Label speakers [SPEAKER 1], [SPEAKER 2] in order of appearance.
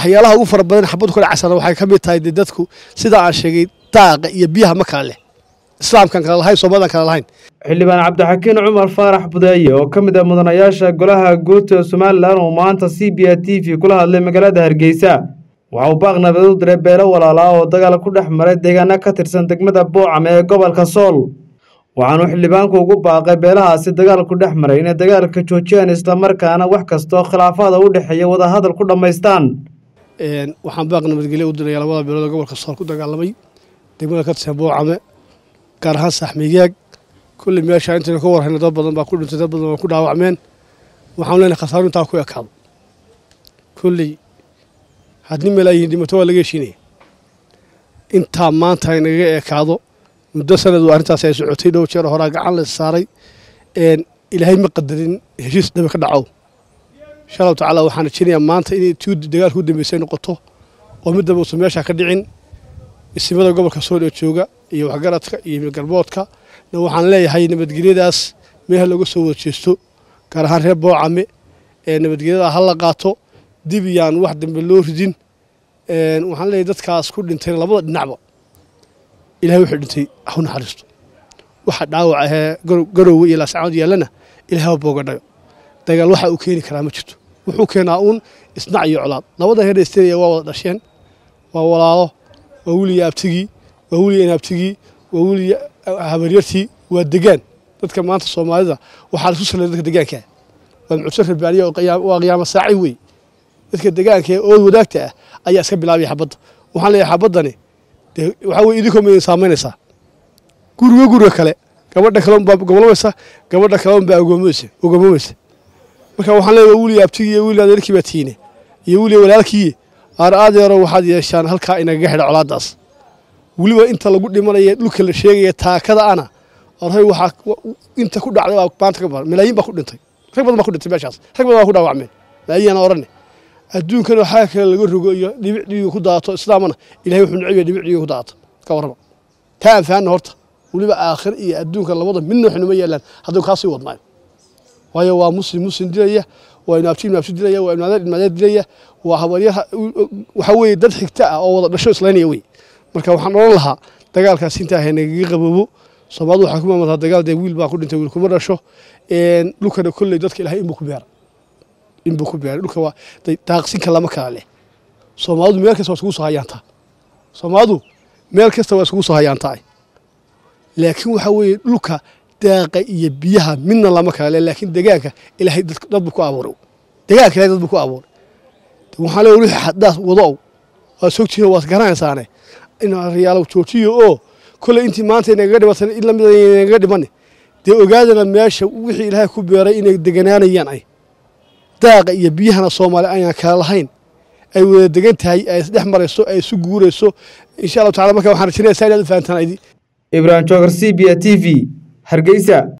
[SPEAKER 1] waxyaalaha ugu fara badan xabaddu ka dhacaysana waxay ka mid tahay dee dadku sida aan sheegay daaqa iyo biyaha ma kala leh islaamkan kala lahayn soomalidan kala lahayn
[SPEAKER 2] xildhibaan cabdixakiin cumar faarax budeeye oo ka mid ah mudanayaasha golaha guud ee somalilan oo maanta c b a t v kula hadlay magaalada hargeysa waxa uu baaq nabadeed u diray beelo walaalaa oo dagaal ku dhex maray deegaano ka tirsan degmada boocam ee gobolka sool waxaanuu xildhibaanku ugu baaqay beelahaasi dagaalku dhex maray inay dagaalka joojiyaan islamarkaana wax kastoo khilaafaada u dhexeeya wadahadal ku dhammaystaan
[SPEAKER 1] waxaan baaq nabadgelyo u diraya labada beelood oo gobolka sool ku dagaalamay degmada ka tirsan boocame gaar ahaan saaxmigaag kulli meesha intaynu ka warhayno dad badan baa ku dhintay dad badan waa ku dhaawacmeen waxaan leenahay khasaaru intaa ku ekaado kulley haddii malaayihin dhimato waa laga heshiinaya intaa maanta ay nagaga ekaado muddo sanadu arrintaas ay socotay dhow jeer horaa gacan la saaray ilaahay ma qadarin heshiis dhabe ka dhaco insha allahu tacaala waxaan rajeynayaa maanta inay tii dagaalka u dambeysay noqoto oo mid damba uusan meesha ka dhicin isimada gobolka sool ee jooga iyo waxgaradka iyo galboodka na waxaan leeyahay nabadgelyadaas meelaha looga soo wada jeesto gaar ahaan reer boocame ee nabadgelyada ha la qaato dib yaan wax dambe loo ridin waxaan leeyahay dadkaas ku dhintayna labada dhinacba ilahay wuxuu dhintay ha u naxariisto waxa dhaawac ahee garowga iyo laascaanood yaallana ilahay ha boogadhayo dagaal waxa uu keeni karaa ma jirto wuxuu keenaa uun isnac iyo colaad labada reer esterya waa wada dhasheen waa walaalo waa weliya abtigii waa weliya inaabtigii waa weliya habaryartii waa degaan dadka maanta soomaalida waxaa lasu salay dadka degaankaa waa mucuse rabaaniya waa qiyaamo saaci wey dadka degaanka ee ood wadaagta ah ayaa iska bilaabaya xabadda waxaan leeyahay xabaddani dee waxaa weye idinkoo ma idin saamaynaysaa guriga guriga kale gabadha kale unbaa gobolamaysa gabadha kale unbaa ogoomaysa ogoomamaysa marka waxaan leeyahay weliya abtigii iyo weliya adeerkii baa tiine iyo weliya walaalkii aar aadeero waxaad yeeshaan halkaa inagaga xidha colaaddaas weliba inta lagu dhimanaya dhulka la sheegaya taakada ana orhay waxaa inta ku dhacday baa maanta ka badan malaayiin baa ku dhintay rag badan baa ku dhintay meeshaas rag badan baa ku dhaawacmeen malaayiin aan orane adduunkana waxaa kale laga rogo iyo dhibic dhiiga ku daato islaamana ilahay wuxuu neceb yahay dhibic dhiiga ku daato ka warrama taa aan fahanna horta weliba aakhir iyo adduunka labada midna waxnuma yeelaan hadduu kaa sii wadnaayo waayo waa muslim muslim dilaya waa inaabti inaabti dilaya waa imaadeer imaadeer dilaya waa habaryaha waxaa weeye dad xigta ah oo wada dhasho islaynaya wey marka waxaan odhan lahaa dagaalkaas intaa nagaga qaboobo soomaalidu waxaa ku maamultaa dagaal dee wiil baa ku dhintay wiil kuma dhasho dhulkana kolley dadka ilahay inbuu ku beera inbuu ku beeray dhulka waa daaqsinka lama kala leh soomaalidu meel kasta waa isugu soo hayaantaa soomaalidu meel kasta waa isugu soo hayaantaa laakiin waxaa weeye dhulka daaqa iyo biyaha midna lama kala leh laakiin degaanka ilaahay dad buu ku abuuray degaanka ilahay dad buu ku abuuray waxaan leeyahay wixii xaddaas wado waad sogtihiin waad garanaysaane in riyaalo joojiyo oo kolley intii maanta nagaga dhibatan in lamid nagaga dhimane dee ogaadana meesha wixii ilaahay ku beeray inay deganaanayaan ay daaqa iyo biyahana soomaali ayaan kala lahayn ay wada degan tahay ay isdhex marayso ay isu guurayso insha allahu tacala marka waxaan rajinaysaa inaad u fahantaan
[SPEAKER 2] ibrahim joogar c b a t v hargeysa